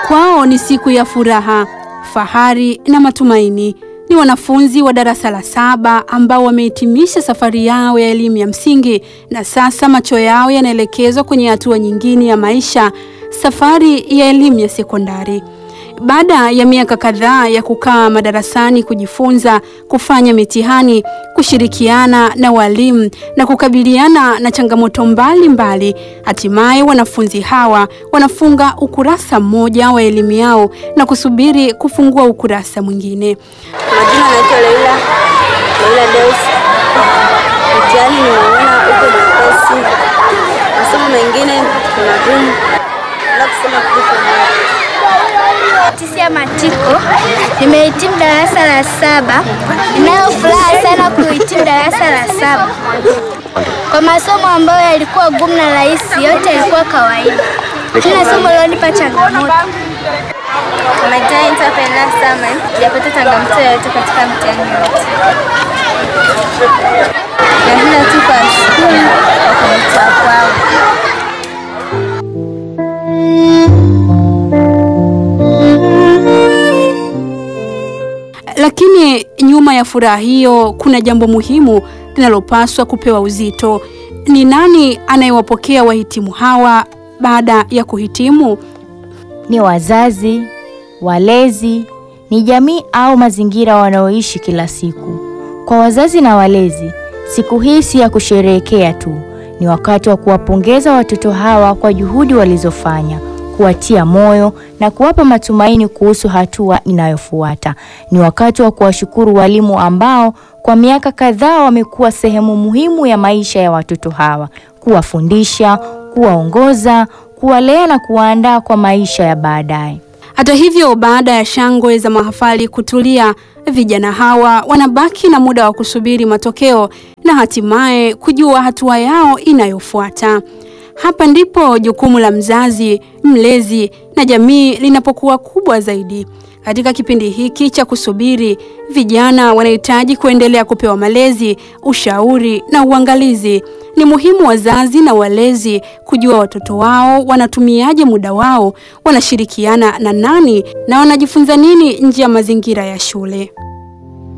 Kwao ni siku ya furaha, fahari na matumaini. Ni wanafunzi wa darasa la saba ambao wamehitimisha safari yao ya elimu ya msingi na sasa macho yao yanaelekezwa kwenye hatua nyingine ya maisha, safari ya elimu ya sekondari. Baada ya miaka kadhaa ya kukaa madarasani kujifunza, kufanya mitihani, kushirikiana na walimu na kukabiliana na changamoto mbalimbali, hatimaye wanafunzi hawa wanafunga ukurasa mmoja wa elimu yao na kusubiri kufungua ukurasa mwingine. Majina naitwa Leila Leila Deus. Mtihani nimeona uko mwepesi, masomo mengine ni magumu, na kusema kitu Tisia Matiko, nimehitimu darasa la saba. Ninayo furaha sana kuhitimu darasa la saba. Kwa masomo ambayo yalikuwa gumu na rahisi, yote yalikuwa kawaida. Kila somo lilonipa changamoto. Kwa majina naitwa Penda Samuel, sijapata changamoto yoyote katika mtihani wote. Napenda tu kuwashukuru kwa kunitoa kwao. Lakini nyuma ya furaha hiyo kuna jambo muhimu linalopaswa kupewa uzito. Ni nani anayewapokea wahitimu hawa baada ya kuhitimu? Ni wazazi, walezi, ni jamii au mazingira wanaoishi kila siku. Kwa wazazi na walezi, siku hii si ya kusherehekea tu, ni wakati wa kuwapongeza watoto hawa kwa juhudi walizofanya, kuwatia moyo na kuwapa matumaini kuhusu hatua inayofuata. Ni wakati wa kuwashukuru walimu ambao kwa miaka kadhaa wamekuwa sehemu muhimu ya maisha ya watoto hawa, kuwafundisha, kuwaongoza, kuwalea na kuwaandaa kwa maisha ya baadaye. Hata hivyo, baada ya shangwe za mahafali kutulia, vijana hawa wanabaki na muda wa kusubiri matokeo na hatimaye kujua hatua yao inayofuata. Hapa ndipo jukumu la mzazi, mlezi na jamii linapokuwa kubwa zaidi. Katika kipindi hiki cha kusubiri, vijana wanahitaji kuendelea kupewa malezi, ushauri na uangalizi. Ni muhimu wazazi na walezi kujua watoto wao wanatumiaje muda wao, wanashirikiana na nani na wanajifunza nini nje ya mazingira ya shule.